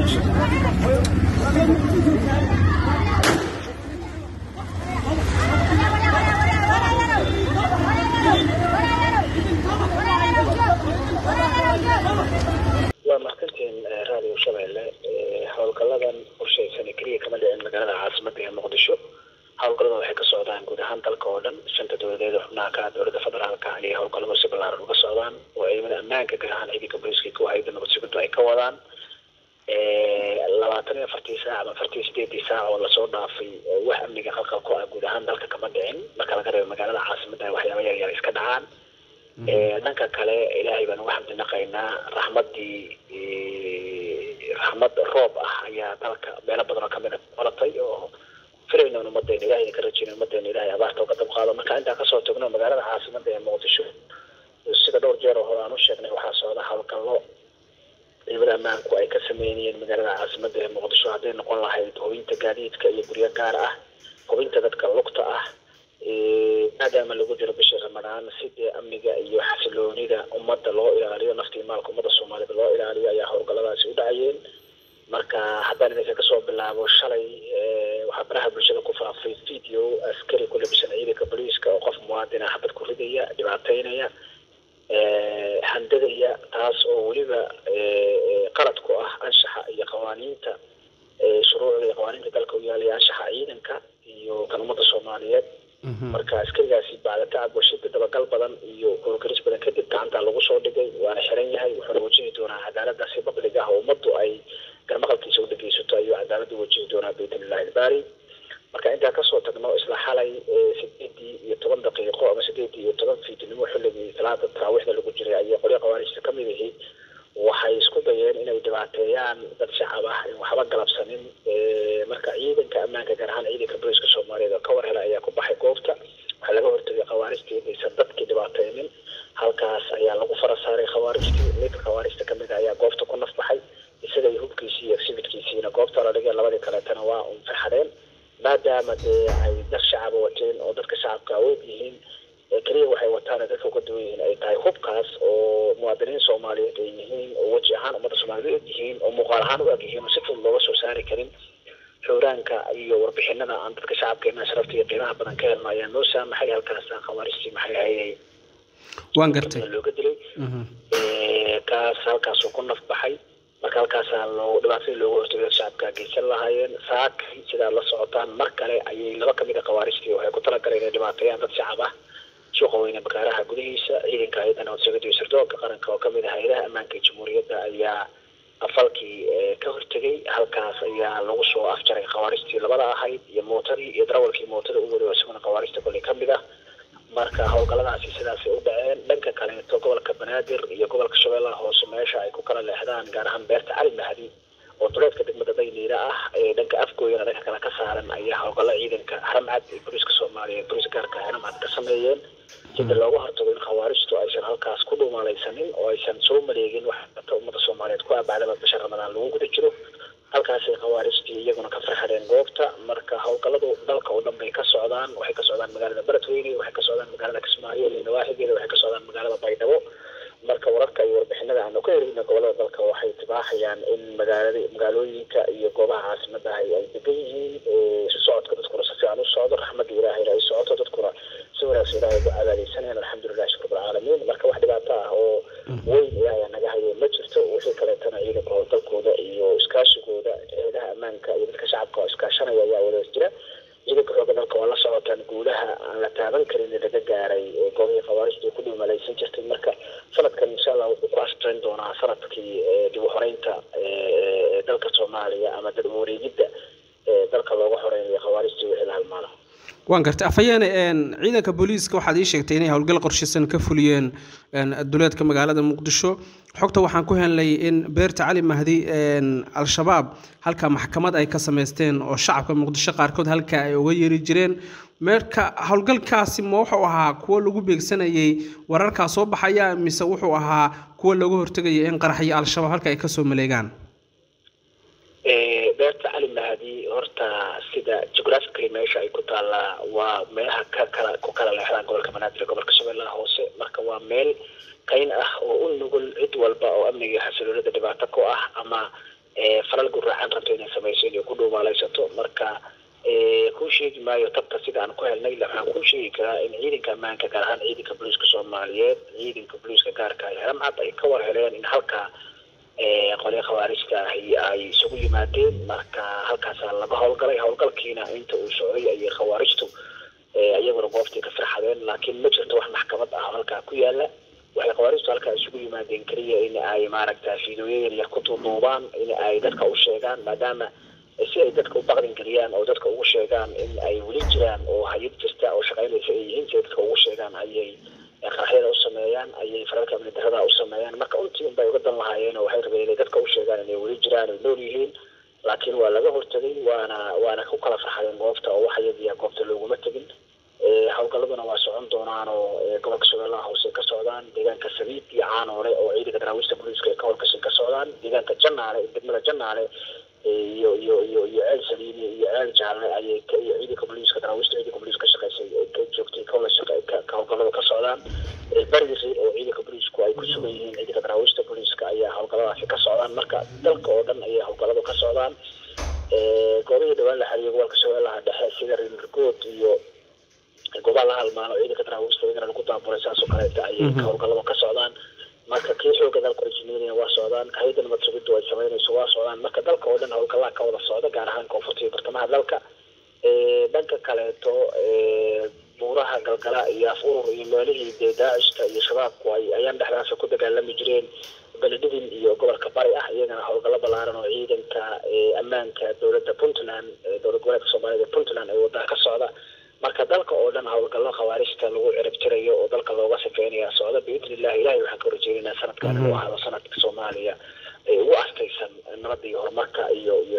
waa mahadsantiin raadiyo shabeelle howlgaladan qorshaysan keliya kama dhicin magaalada caasimada ee muqdisho howlgallada waxay ka socdaan guud ahaan dalka oo dhan shanta dowladeed xubnaha ka dowladda federaalka ayay howlgalladu si ballaaran uga socdaan oo ciidamada ammaanka gaar ahaan ciidanka booliska kuwa hayada nabad sugiddu ay ka wadaan labaatan iyo afartii saac ama afartii sideedii saac oo lasoo dhaafay wax amniga qalqal ku ah guud ahaan dalka kama dhicin marka laga reebo magaalada caasimada waxyaaba yar yar iska dhacaan dhanka kale ilaahay baan uga xamdinaqaynaa raxmadii raxmad roob ah ayaa dalka meelo badan oo kamid a qolatay oo filayna un ummadeena ilahay ka rajeyna ummadeena ilahay abaarta uga dab qaado marka intaan kasoo tagno magaalada caasimada ee muqdisho sida dhowr jeer oo hore aan u sheegnay waxaa socda howlgallo ciidamada ammaanku ay ka sameynayeen magaalada caasimada ee muqdisho hadday noqon lahayd hubinta gaadiidka iyo guryo gaar ah hubinta dadka lugta ah maadaama lagu jiro bishii ramadaan si dee amniga iyo xasiloonida ummadda loo ilaaliyo naftii maalka ummadda soomaalida loo ilaaliyo ayaa howlgalladaasi u dhacayeen marka haddaan idinka kasoo bilaabo shalay waxaa baraha bulshada ku faafay video askari ku labisan ciidanka booliiska oo qof muwaadina xabad ku ridaya dhibaateynaya handadaya taas oo weliba qalad ku ah anshaxa iyo qawaaniinta shuruucda iyo qawaaniinta dalka u yaalaya anshaxa ciidanka iyo kan ummadda soomaaliyeed marka askarigaasi bacda tacab washida dabagal badan iyo howlgaris badan kadib gacanta lagu soo dhigay waana xiran yahay wuxuuna wajihi doonaa cadaalada si bablig ah oo ummaddu ay garmaqalkiisa u dhegeysato ayuu cadaalada wajihi doonaa baytnillahi ilbaari marka intaa kasoo tagno isla xalay sideedii iyo toban daqiiqo ama sideedii iyo toban fiidnimo xilligii salaada taraawiixda lagu jiray ayay qolyo khawaarijta kamid ahi waxay isku dayeen inay dhibaateeyaan dad shacab ah in waxba galabsanin marka ciidanka ammaanka gaar ahaan ciidanka booliska soomaaliyeed oo ka war hela ayaa ku baxay goobta waxaa laga hortagay khawaarijtii inaysan dadkii dhibaateynin halkaas ayaa lagu fara saaray khawaarijtii mid khawaarijta kamid a ayaa goobta ku nafbaxay isaga iyo hubkiisii iyo exhibitkiisiina goobta la dhigay labadii kaleetana waa un farxadeen maadaama dee ay dad shacaba wateen oo dadka shacabka awood yihiin keliya waxay wataan dadka uga duwan yihiin ay tahay hubkaas oo muwaadiniin soomaaliyeed ay yihiin oo weji ahaan ummadda soomaaliyeed og yihiin oo muuqaal ahaan u eg yihiin oo si fudud looga soo saari karin xuraanka iyo warbixinada aan dadka shacabkeena sharafta iyo qiimaha badan ka helno ayaa noo saamaxay halkaas khawaarijtii maxay ahayay waan gartay looga dilay kaas halkaasuu ku naf baxay marka halkaasaa loo dhibaatadii looga hortagay shacabka geysan lahaayeen saakay sidaa la socotaan mar kale ayay laba kamid a khawaarijtii waxay ku talagaleen inay dhibaateeyaan dad shacab ah suuqa weyne bakaaraha gudihiisa ciidanka hay-adda nabadsugida iyo sirdoonka qaranka oo kamid ah hay-adaha ammaanka jamhuuriyadda ayaa afalkii ka hortegay halkaas ayaa lagu soo afjaray khawaarijtii labada ahayd iyo mootadii iyo darawalkii mootada u wari oo isaguna khawaarijta koley kamid ah marka howlgalladaasi sidaasay u dhaceen dhanka kaleeto gobolka banaadir iyo gobolka shabeellaha hoose meesha ay ku kala leexdaan gaar ahaan beerta cali mahdi oo duleedka degmada dayniira ah ee dhanka afgooyana dhanka kale ka saaran ayaa howlgallo ciidanka haramcad iyo booliiska soomaaliya booliis gaarka haramcad ka sameeyeen sida looga hortago in khawaarijtu aysan halkaas ku dhuumalaysanin oo aysan soo maleegin wax data ummadda soomaaliyeed ku aabacdaba bisha ramadaan lagu guda jiro halkaasay khawaarijtii iyaguna ka farxadeen goobta marka howlgalladu dalka oo dhan bay ka socdaan waxay ka socdaan magaalada beledweyne waxay ka socdaan magaalada kismaayo iyo nawaaxigeeda waxay ka socdaan magaalada baydhabo marka wararka iyo warbixinada aanu ka helina gobolada dalka waxay tibaaxayaan in magaalada magaalooyinka iyo goobaha caasimadaha ay degan yihiin si socodka dadkuna si fiican u socdo raxmadda ilaahayna ay socoto dadkuna si wanaagsan ilaahay ugu cadaadeysanayaan alxamdulilah shukr bilcaalamiin marka wax dhibaato ah oo weyn ilaahay naga hayo ma jirto wixii kaleetana ciidanka howlgalkooda iyo iskaashigooda eedaha ammaanka iyo dadka shacabka oo iskaashanaya ayaa wada jira ciidanka xooga dalka waa la socotaan guulaha aan la taaban karin laga gaaray goobihii khawaarijta ku dhimalaysan jirtay marka sanadkan insha allah wuxuu ku ashtayn doonaa sanadkii dib u xoreynta dalka soomaaliya ama dad wareegidda dalka looga xoreynayo khawaarijta wixii la halmaano waan gartay afhayeene ciidanka booliiska waxaad ii sheegtay inay howlgal qorshaysan ka fuliyeen duleedka magaalada muqdisho xogta waxaan ku helnay in beerta cali mahdi al-shabaab halka maxkamad ay ka samaysteen oo shacabka muqdisho qaarkood halka ay uga yeeri jireen marka howlgalkaasi ma wuxuu ahaa kuwo lagu beegsanayay wararkaa soo baxaya mise wuxuu ahaa kuwo looga hortegaya in qaraxyo al-shabaab halka ay kasoo maleegaan beerta cali mahdi horta sida geographically meesha ay ku taallaa waa meelaha ka kala ku kala leexdaan gobolka banaadir ee gobolka shabeellaha hoose marka waa meel kayn ah oo u nugul cid walba oo amniga xasiloonida dhibaato ku ah ama falal guraacan rabto inay samayso inay ku dhuumaalaysato marka kuu sheegi maayo tabta sida aan ku helnay waxaan kuu sheegi karaa in ciidanka ammaanka gaar ahaan ciidanka booliiska soomaaliyeed ciidanka booliiska gaarka ay haramcad ay ka war heleen in halkaa qolya khawaarijta ahi ay isugu yimaadeen marka halkaasaa laga howlgalay howlgalkiina inta uu socday ayay khawaarijtu iyaguna goobtii ka firxadeen laakiin ma jirto wax maxkamad ah halkaa ku yaala waxay khawaarijtu halkaa isugu yimaadeen keliya in ay maaragta fiidooyo yaryar ku duuduubaan in ay dadka u sheegaan maadaama si ay dadka u baqdin geliyaan oo dadka ugu sheegaan in ay weli jiraan oo hayad jirta oo shaqaynaysa ay yihiin si ay dadka ugu sheegaan ayay qaraxyada u sameeyaan ayay faralka amni darada u sameeyaan marka untii unbay uga dan lahaayeen oo waxay rabeen inay dadka u sheegaan inay weli jiraan ay nool yihiin laakiin waa laga hortagay waana waana ku kala farxadeen goobta oo wax iyadiya goobta looguma tegin howlgaladuna waa socon doonaan oo gobolka shabeellaha hoose ka socdaan deegaanka sabiid iyo caanoole oo ciidanka daraawiista booliiska ee ka howlgashay ka socdaan deegaanka janaale degmada janaale iyo iyo iyo iyo ceel saliini iyo ceel jaalle ayay iyo ciidanka booliiska daraawiista ciidanka booliiska ka shaqaysay ka joogtay kawla shaqa ka howlgalada ka socdaan bariisi oo ciidanka booliisku ay ku sugan yihiin ciidanka daraawiista booliiska ayaa howlgaladaasi ka socdaan marka dalka oo dhan ayay howlgaladu ka socdaan goobihii dhawaan la xariyo gobolka shabeellaha dhexe sida reergood iyo goobaha la halmaano ciidanka daraawiista iyagana lagu daaburay saasoo kaleeta ayay howlgalada ka socdaan marka kii xooga dalku ay sameynayaan waa socdaan hayada nabad sugiddu ay samaynayso waa socdaan marka dalka oo dhan howlgalaha ka wada socda gaar ahaan koonfurta iyo bartamaha dalka dhanka kaleeto buuraha galgala iyo af urur iyo meelihii dee daacishka iyo shabaabku ay ayaan dhexdaasa ku dagaalami jireen beledidin iyo gobolka bari ah iyagana howlgallo ballaaran oo ciidanka ammaanka dowladda puntland dowlad goboleedka soomaaliyed ee puntland ay waddaha ka socda marka dalka oo dhan howlgallo khawaarijta lagu cirib tirayo oo dalka looga safeynaya socda biidni illahi ilahay waxaan ka horjeedinaa sanadkan inuu ahaado sanadka soomaaliya ee ugu astaysan nabadda iyo horumarka iyo iyo